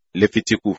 lẹ́fítíkù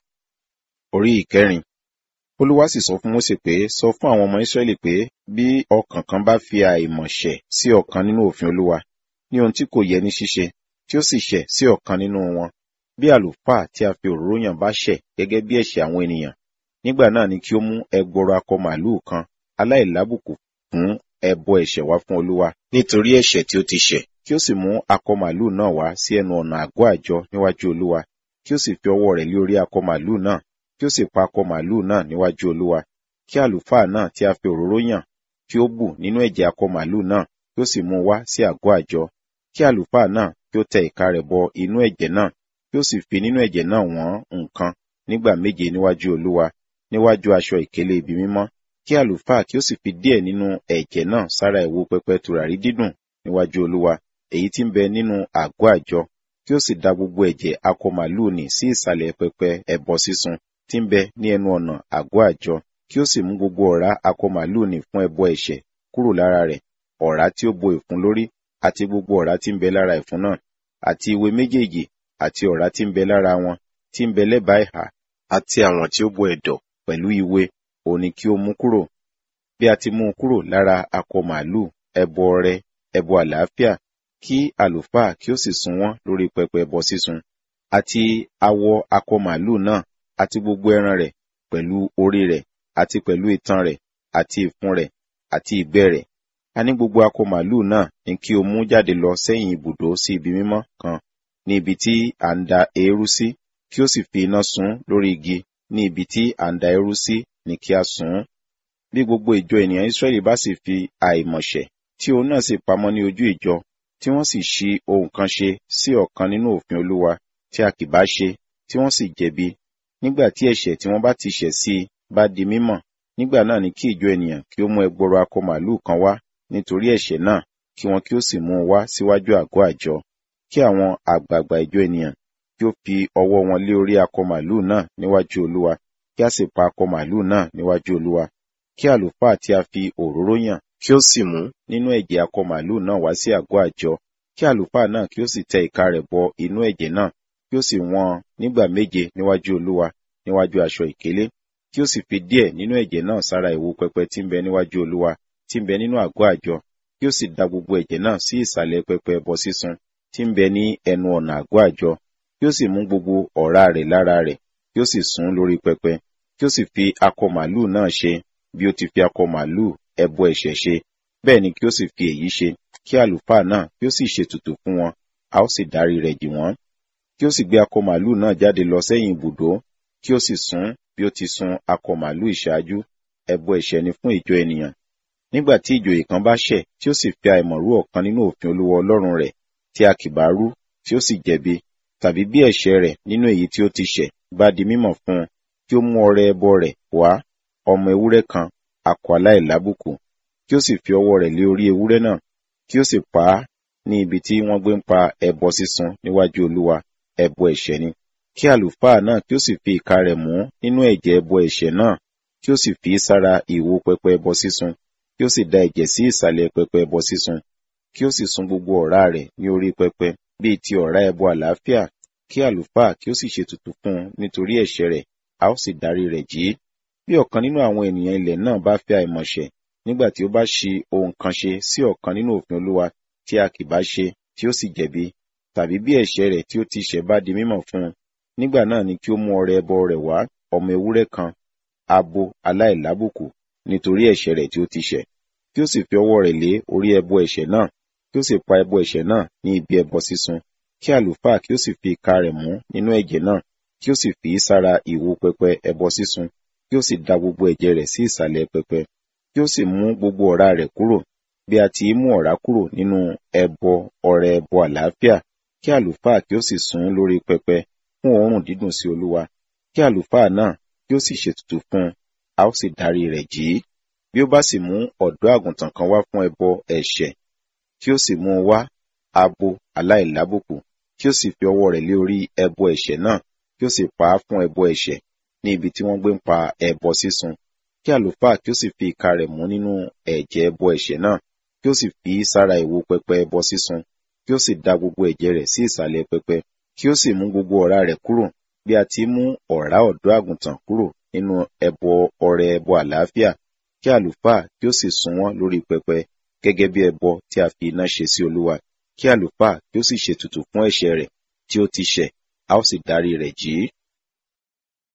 orí ìkẹrin olúwa sì sọ fún mósè pé sọ fún àwọn ọmọ ísírẹ́lì pé bí ọkàn kan bá fi àìmọ̀ ṣẹ̀ sí ọ̀kan nínú òfin olúwa ní ohun tí kò yẹ ní ṣíṣe tí ó sì ṣẹ̀ sí ọ̀kan nínú wọn bí àlùfáà tí a fi òróró yàn bá ṣẹ̀ gẹ́gẹ́ bí ẹ̀ṣẹ̀ àwọn ènìyàn nígbà náà ni kí ó mú ẹgbọrọ akọ màlúù kan aláìlábùkù fún ẹbọ ẹ̀ṣẹ̀ wá fún olúwa nítorí ẹ̀ṣẹ̀ tí ó ti ṣẹ̀ kí ó sì mú akọ màlúù náà wá sí ẹnu ọ̀nà àgọ́ àjọ níwájú olúwa kí ó sì fi ọwọ́ rẹ̀ lé orí akọ màlúù náà kí ó sì pa akọ màlúù náà níwájú olúwa kí àlùfáà náà tí a fi òróró yàn kí ó bù nínú ẹ̀jẹ̀ akọ màlúù náà kí ó sì mú wá sí àgọ́ àjọ kí àlùfáà náà kí ó tẹ ìka rẹ̀ bọ inú ẹ̀jẹ̀ náà kí ó sì fi nínú ẹ̀jẹ̀ náà wọ́n nǹkan nígbà méje níwájú olúwa níwájú aṣọ ìkélé ibi mímọ́ kí àlùfáà kí ó sì fi díẹ̀ nínú ẹ̀jẹ̀ náà sára ìwo pẹpẹ tùràrí dídùn níwájú olúwa èyí tí ń bẹ nínú àgọ́ àjọ kí ó sì da gbogbo ẹ̀jẹ̀ akọ màlúù nì sí ìsàlẹ̀ pẹpẹ ẹbọ sísun tí ń bẹ ní ẹnu ọ̀nà àgọ́ àjọ kí ó sì mú gbogbo ọ̀rá akọ màlúù nì fún ẹbọ ẹ̀ṣẹ̀ kúrò lára rẹ̀ ọ̀rá tí ó bo ìfun lórí àti gbogbo ọ̀rá tí ń bẹ lára ìfun náà àti ìwé méjèèjì àti ọ̀rá tí ń bẹ lára wọn tí ń bẹ lẹ́bàá ìhà àti àwọn tí ó bo ẹ̀dọ̀ pẹ̀lú ìwé òun ni kí ó mú kúrò bí a ti mú un kúrò lára akọ màlúù ẹbọ ọrẹ ẹbọ àlàáfíà kí àlùfáà kí ó sì sun wọ́n lórí pẹpẹ ẹbọ sísun àti awọ akọ màlúù náà àti gbogbo ẹran rẹ̀ pẹ̀lú orí rẹ̀ àti pẹ̀lú itan rẹ̀ àti ìfun rẹ̀ àti ìgbẹ́ rẹ̀ a ní gbogbo akọ màlúù náà ni kí o mú jáde lọ sẹ́yìn ibùdó sí ibi mímọ́ kan ní ibi tí à ń da eérú sí kí ó sì fi iná sun lórí igi ní ibi tí à ń da eérú sí ni kí a sùn ún bí gbogbo ìjọ ènìyàn Ísírẹ́lì bá sì fi àìmọ̀ṣẹ̀ tí òun náà sì pamọ́ ní ojú ìjọ tí wọ́n sì ṣi ohun kan ṣe sí ọ̀kan nínú òfin Olúwa tí a kì bá ṣe tí wọ́n sì jẹ̀bi nígbà tí ẹ̀ṣẹ̀ tí wọ́n bá ti ṣẹ̀ sí i bá di mímọ̀ nígbà náà ni kí ìjọ ènìyàn kí ó mú ẹgbọrọ akọ màlúù kan wá nítorí ẹ̀ṣẹ̀ náà kí wọn kí ó sì mú un wá síwájú àgọ́ àjọ kí àwọn àgbààgbà ìjọ ènìyàn kí ó fi ọwọ́ wọn lé orí akọ màlúù náà níwájú Olúwa kí a sì pa akọ màlúù náà níwájú Olúwa kí àlùfáà tí a fi òróró yàn kí ó sì mú nínú ẹ̀jẹ̀ akọ màlúù náà wá sí àgọ́ àjọ kí àlùfáà náà kí ó sì tẹ ìka rẹ̀ bọ inú ẹ̀jẹ̀ náà kí ó sì wọ́n nígbà méje níwájú Olúwa níwájú aṣọ ìkélé kí ó sì fi díẹ̀ nínú ẹ̀jẹ̀ náà sára ìwo pẹpẹ tí ń bẹ níwájú Olúwa tí ń bẹ nínú àgọ́ àjọ kí ó sì da gbogbo ẹ̀jẹ̀ náà sí ìsàlẹ̀ pẹpẹ ẹbọ sísun tí ń bẹ ní ẹnu ọ̀nà àgọ́ àjọ kí ó sì mú gbogbo ọ̀rá rẹ̀ lára rẹ̀ kí ó sì sùn lórí pẹpẹ kí ó sì fi akọ màlúù náà ṣe bí ó ti fi akọ màlúù ẹbọ ẹ̀ṣẹ̀ ṣe bẹ́ẹ̀ ni kí ó sì fi èyí ṣe kí àlùfáà náà kí ó sì ṣètùtù fún wọn a ó sì dárí rẹ̀ jì wọ́n kí ó sì gbé akọ màlúù náà jáde lọ sẹ́yìn ibùdó kí ó sì sun bí ó ti sun akọ màlúù ìṣáájú ẹbọ ẹ̀ṣẹ̀ ni fún ìjọ ènìyàn nígbà tí ìjòyè kan bá ṣẹ̀ tí ó sì fi àìmọ̀ rú ọ̀kan nínú òfin Olúwa Ọlọ́run rẹ̀ tí a kì bá rú tí ó sì jẹ̀bi tàbí bí ẹ̀ṣẹ̀ rẹ̀ nínú èyí tí ó ti ṣẹ̀ bá di mímọ̀ fún un kí ó mú ọrẹ ẹbọ rẹ̀ wá ọmọ ewúrẹ́ kan akọ aláìlábùkù kí ó sì fi ọwọ́ rẹ̀ lé orí ewúrẹ́ náà kí ó sì pa á ní ibi tí wọ́n gbé ń pa ẹbọ sísun níwájú Olúwa ẹbọ ẹ̀ṣẹ̀ ni kí àlùfáà náà kí ó sì fi ìka rẹ̀ mú nínú ẹ̀jẹ̀ ẹbọ ẹ̀ṣẹ̀ náà kí ó sì fi sára ìwo pẹpẹ ẹbọ sísun kí ó sì da ẹ̀jẹ̀ sí ìsàlẹ̀ pẹpẹ ẹbọ sísun kí ó sì sun gbogbo ọ̀rá rẹ̀ ní orí pẹpẹ bíi ti ọ̀rá ẹbọ àlàáfíà kí àlùfáà kí ó sì ṣètùtù fún un nítorí ẹ̀ṣẹ̀ rẹ̀ a ó sì dárí rẹ̀ jì í bí ọ̀kan nínú àwọn ènìyàn ilẹ̀ náà bá fẹ́ àìmọ̀ṣẹ̀ nígbà tí ó bá ṣi ohun kan ṣe sí ọ̀kan nínú òfin Olúwa tí a kì bá ṣe tí ó sì jẹ̀bi tàbí bí ẹ̀ṣẹ̀ rẹ̀ tí ó ti ṣẹ̀ bá di mímọ̀ fún un nígbà náà ni kí ó mú ọrẹ ẹbọ rẹ̀ wá ọmọ ewúrẹ́ kan abo aláìlábùkù nítorí ẹ̀ṣẹ̀ rẹ̀ tí ó ti ṣẹ̀ kí ó sì fi ọwọ́ rẹ̀ lé orí ẹbọ ẹ̀ṣẹ̀ náà kí ó sì pa ẹbọ ẹ̀ṣẹ̀ náà ní ibi ẹbọ sísun kí àlùfáà kí ó sì fi ìka rẹ̀ mú nínú ẹ̀jẹ̀ náà kí ó sì fi í sára ìwo pẹpẹ ẹbọ sísun kí ó sì da gbogbo ẹ̀jẹ̀ rẹ̀ sí ìsàlẹ̀ pẹpẹ kí ó sì mú gbogbo ọ̀rá rẹ̀ kúrò bí a ti mú ọ̀rá kúrò nínú ẹbọ ọrẹ ẹbọ àlàáfíà kí àlùfáà kí ó sì sùn lórí pẹpẹ fún òórùn dídùn sí Olúwa kí àlùfáà náà kí ó sì ṣètùtù fún un a ó sì dárí rẹ̀ jì í bí ó bá sì mú ọ̀dọ́ àgùntàn kan wá fún ẹbọ ẹ̀ṣẹ̀ kí ó sì mú un wá abo aláìlábùkù kí ó sì fi ọwọ́ rẹ̀ lé orí ẹbọ ẹ̀ṣẹ̀ náà kí ó sì pa á fún ẹbọ ẹ̀ṣẹ̀ ní ibi tí wọ́n gbé ń pa ẹbọ sísun kí àlùfáà kí ó sì fi ìka rẹ̀ mú nínú ẹ̀jẹ̀ ẹbọ ẹ̀ṣẹ̀ náà kí ó sì fi í sára ìwo pẹpẹ ẹbọ sísun kí ó sì da gbogbo ẹ̀jẹ̀ rẹ̀ sí ìsàlẹ̀ pẹpẹ kí ó sì mú gbogbo ọ̀rá rẹ̀ kúrò bí a ti mú ọ̀rá ọ̀dọ́ àgùntàn kúrò nínú ẹbọ ọrẹ ẹbọ àlàáfíà kí àlùfáà kí ó sì sun wọ́n lórí pẹpẹ gẹ́gẹ́ bí ẹbọ tí a fi iná ṣe sí olúwa kí àlùfáà kí ó sì ṣètùtù fún ẹ̀ṣẹ̀ rẹ̀ tí ó ti ṣẹ̀ a ó sì dárí rẹ̀ jì í